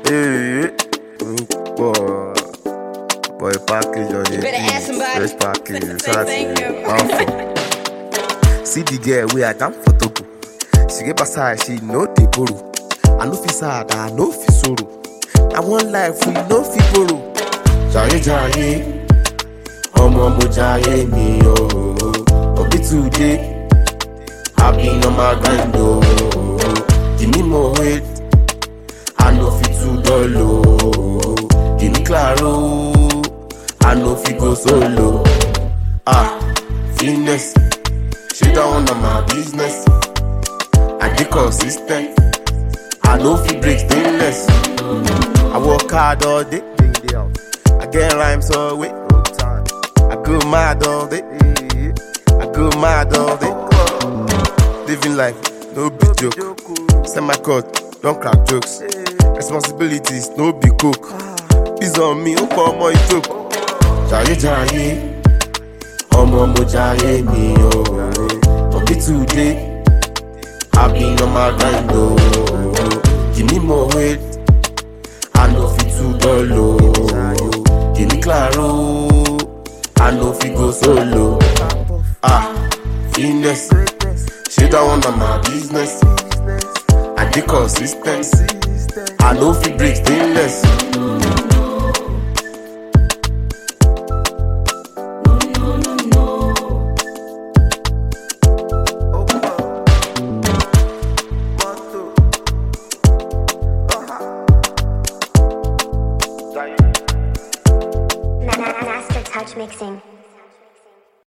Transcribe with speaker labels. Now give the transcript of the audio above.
Speaker 1: Hey, boy, boy, package on it.
Speaker 2: Better ask somebody.
Speaker 1: Fresh package.
Speaker 2: Say thank you.
Speaker 1: you. See the girl where I come for Togo. She get beside, she no dey borrow. I no fit sad, I no fit sorrow. I want life, we no fit borrow. Jaye jaye, ọmọ mo jaye mi o. Obi today, I been on my grind o. Give me more weight, I no fit too dull o. Give me claro, I no fit go solo. Ah, fitness, she don't want my business. I dey consistent, I no fit break stainless. I work hard all day, I get rhymes all way. I go mad all day, I go mad all day. Living life, no be joke. Send my cut, don't crack jokes. Responsibilities, no be coke. Peace on me, ó pọ̀ ọmọ ìjókòó. Jayé jayé, ọmọ mo jayé mi o. Obi today, I been on my grind o. Give me more weight, I no fit too dull o. Give me claro, I no fit go solo. Ah, finesse, she don't want my business. I dey consistent, I no fit break stainless.